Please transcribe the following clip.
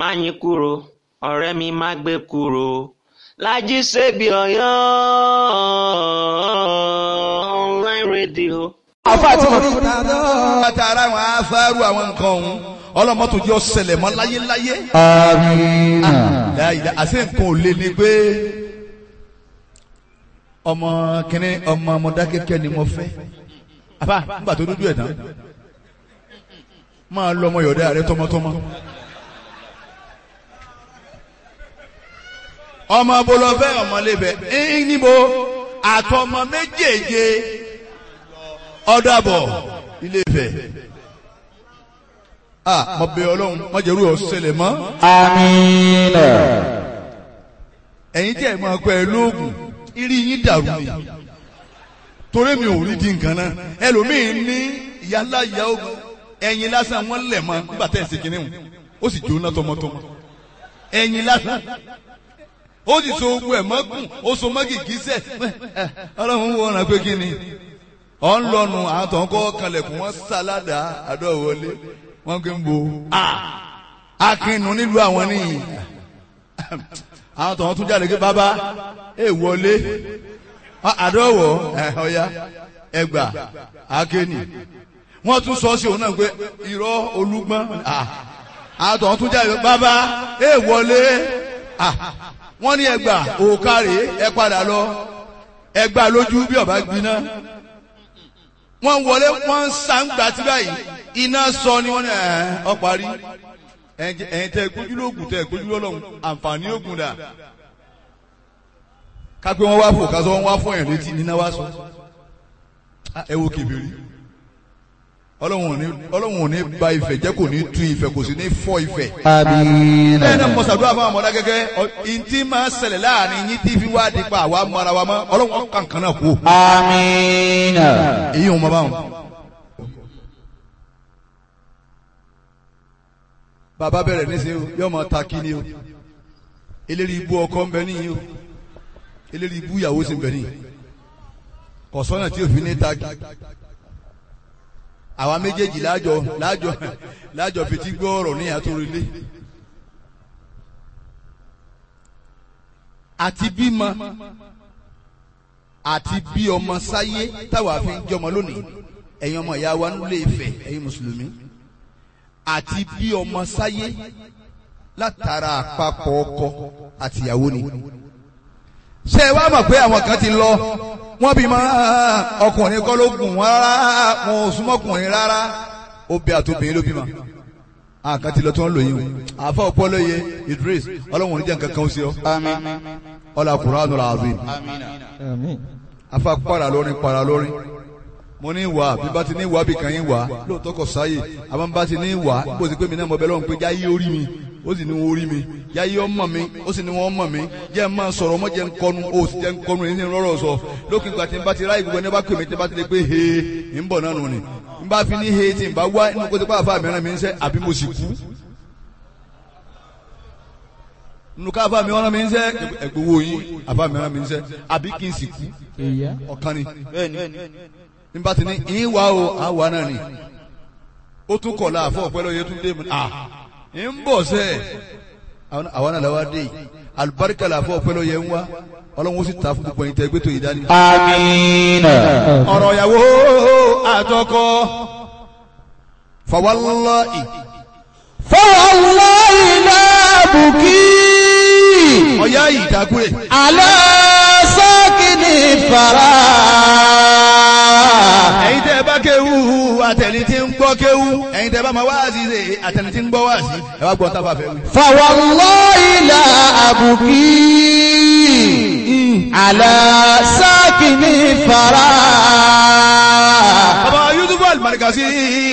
Máyín kúro, ọ̀rẹ́ mi má gbé kúro, Lájí Sèbí Ọ̀yọ́ online radio. àfa tí mo fi látara àwọn afárú àwọn nǹkan ọ̀hún ọlọ́mọ́tò jẹ́ ọ̀sẹ̀lẹ̀ mọ́ láyéláyé. Àmín. láyìí àṣẹ nǹkan ò lè ní pé ọmọ kìnní ọmọ Mọdákẹ́kẹ́ ni mo fẹ́. àbá nígbà tó dúdú ẹ̀ tán máa lọ ọmọ yọ̀dá rẹ tọmọtọmọ. ọmọ bolofẹ ọmọlébẹ ẹyìn níbo àtọmọ méjèèje ọdàbọ Ilé-Ifẹ̀ a mo bẹ̀ Ọlọ́run mo jẹrú ọsẹlẹ mọ Àmín. ẹ̀yin tí ẹ máa kọ ẹ lóògùn irí yín dàrú ni torí mi ò rí di nǹkan náà ẹlòmíín ní ìyá ńlá ìyá ogun ẹ̀yin lásán wọn lẹ̀ mọ́ nígbà tẹ́ ẹ̀ ṣe kínní o ó sì jóná tọmọtọmọ ẹ̀yin lásán ó sì so ogun ẹ̀ mọ́gùn ó so mọ́gì gíṣẹ́ ọlọ́run wo ọ̀nà pé kí ni ọ̀ ń lọ́nu àwọn tó ń kọ́ kanlẹ̀kùn wọn sáládà àdọ́wọlé wọn kì í bo akínú nílùú àwọn nìyí àwọn tó ń tún jáde pé bàbá ẹ wọlé àdọ́wọ̀ ọ̀ya ẹgbà akéènì wọ́n tún sọ sí òun náà pé irọ́ olúgbọ́n àwọn tó ń tún jáde pé bàbá ẹ wọlé wọ́n ní ẹgbà òkàrè ẹ padà lọ ẹgbà lójú bí ọba gbiná wọ́n wọlé wọ́n ń sàǹgbà tí báyìí iná sọ ni wọ́n ní ẹ̀ ọ parí ẹ̀yin tẹ́ gbójú lóògùn tẹ́ gbójú lọ́lọ́run àǹfààní ògùn dà kápẹ́ wọ́n wá fò kásọ wọ́n wá fún ẹ̀ létí níná wá sọ ẹ wo kèbèrè ọlọ́run ò ní ba ìfẹ́ jẹ́ kò ní tú ìfẹ́ kò sì ní fọ́ ìfẹ́ Àmín. bẹ́ẹ̀ náà mọ̀sàdúrà fún àwọn ọmọdé gẹ́gẹ́ ìntì máa ṣẹlẹ̀ láàrin yín tí fi wá di pa àwa mọ ara wa mọ́ ọlọ́run kankan náà kú. Àmín. èyí ò mọ báwọn. bàbá bẹ̀rẹ̀ ní sẹ́yìn o yóò máa ta kí ni o eléri ibú ọkọ ń bẹ níyì o eléri ibú ìyàwó sì ń bẹ níyì kọ̀sọ́nà tí òfin ní ta kí àwa méjèèjì láàjọ láàjọ láàjọ fetí gbọ́ ọ̀rọ̀ ní àtòrìlé àti bímọ àti bí ọmọ sáyé táwa fi ń jọmọ lónìí ẹ̀yin ọmọ ìyá wa nílé Ifẹ̀ ẹ̀yin mùsùlùmí àti bí ọmọ sáyé látara àpapọ̀ ọkọ àtìyàwó ni ṣé ẹ wá mọ̀ pé àwọn kan ti lọ wọ́n bí máa ọkùnrin kọ́ ló gùn wọ́n rárá wọn ò súnmọ́kùnrin rárá obì àtòbìnrin ló bí ma àwọn kan ti lọ tí wọ́n lò yín o àfa ọpọlọyẹ Idris ọlọ́run oníjà nǹkan kan ó sí ọ ọlá Qur'anul azim Àmín. afa para lórin para lórin mo ní wà bí bá ti ní wà bí kan yín wà lóòótọ́ kọ sáyè àmọ́ bá ti ní wà bó ti pé mi náà mo bẹ lọ́run pé jáyé orí mi ó sì ní wọn orí mi jáyé ọmọ mi ó sì ní wọn ọmọ mi jẹ́ ẹ máa sọ̀rọ̀ ọmọ jẹ́ ń kọnu ó sì jẹ́ ń kọnu èyí ní rọ́rọ̀ sọ lókè ìgbà tí n bá ti ráyè gbogbo ẹni bá pè mí tí n bá ti lè pé he ń bọ̀ náà nù ni n bá fi ní he tí n bá wá inú kó ti pa àfa mìíràn mi ń sẹ́ àbí mo sì kú nínú ká àfa mìíràn mi ń sẹ́ ẹgbowó yín àfa mìíràn mi ń sẹ́ àbí kí n sì kú ọ̀kan ni nígbà tí ní ìwà o àwa náà ni ó tún kọ̀ láàfọ̀ ọ̀pẹ́ lóye tún dé mu à ń bọ̀ sẹ́ àwa náà làwa dé yìí alibarika làfọ̀ ọ̀pẹ́ lóye ń wá ọlọ́run ó sì ta fún gbogbo ẹ̀yin tẹ́ gbé tó yìí dání. Àmín. ọ̀rọ̀ ìyàwó àtọkọ fawallahi فوالله لا أبكي ọ̀yá yìí dákúrè على ساكن الثرى ẹ̀yin tẹ́ bá kéwú àtẹni tí ń gbọ́ kéwú ẹ̀yin tẹ́ bá máa wá sí ṣe àtẹni tí ń gbọ́ wá sí ẹ wá gbọ́ tá a bá fẹ́ wí. فوالله لا أبكي على ساكن الثرى bàbá Yusuf Al-Markazi